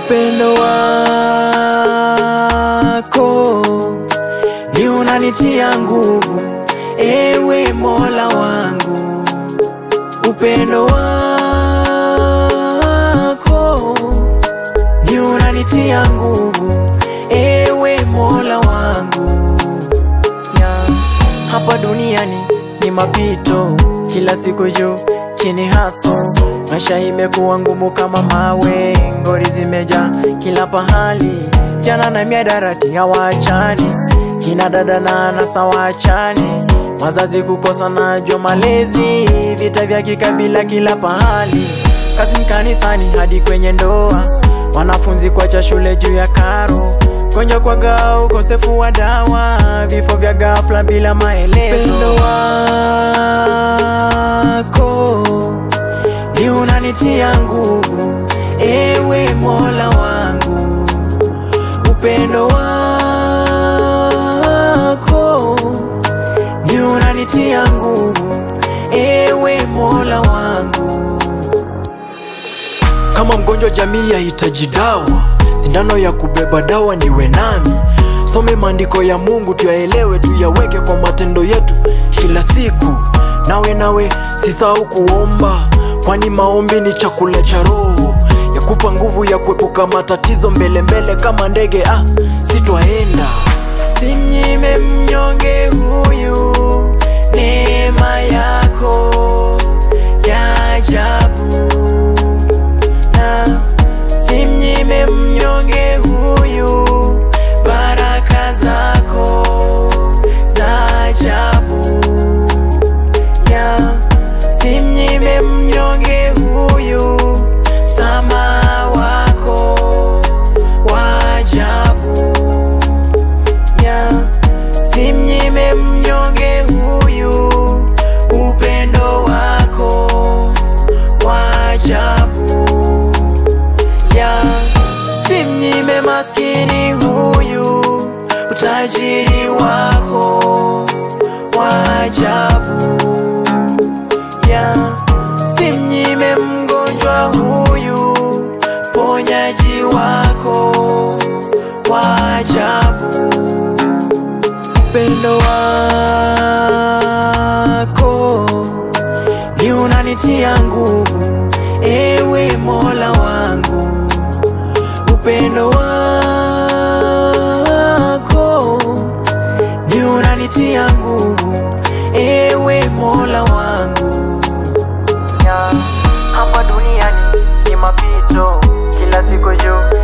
Upendo wako ni unanitia nguvu, ewe Mola wangu. Upendo wako ni unanitia nguvu, ewe Mola wangu. Yeah. Hapa duniani ni mapito, kila siku juu chini haso, maisha imekuwa ngumu kama mawe, ngori zimejaa kila pahali, jana na miadarati hawaachani, kina dada na anasa waachani, wazazi kukosa najua malezi, vita vya kikabila kila pahali, kazi kanisani hadi kwenye ndoa, wanafunzi kuacha shule juu ya karo gonjwa kwa gaa, ukosefu wa dawa, vifo vya ghafla bila maelezo. Upendo wako ni unanitia nguvu, ewe Mola wangu. Upendo wako ni unanitia nguvu, ewe Mola wangu. Kama mgonjwa jamii yahitaji dawa, sindano ya kubeba dawa niwe nami. Some maandiko ya Mungu tuyaelewe, tuyaweke kwa matendo yetu kila siku. Nawe nawe sisahau kuomba, kwani maombi ni chakula cha roho, yakupa nguvu ya kuepuka matatizo mbele mbele kama ndege. Ah, sitwaenda Simnyime mnyonge huyu neema yako ya ajabu, na simnyime mnyonge huyu baraka zako za ajabu, ya simnyime mnyonge huyu msamaha wako wa ajabu ya simnyime mnyonge huyu upendo wako wa ajabu ya simnyime maskini huyu utajiri wako wa ajabu ya simnyime mgonjwa huyu ponyaji wako wa ajabu upendo wako ni unanitia nguvu, ewe Mola wangu. Upendo wako ni unanitia nguvu, ewe Mola wangu. Hapa duniani ni mapito, kila siku juu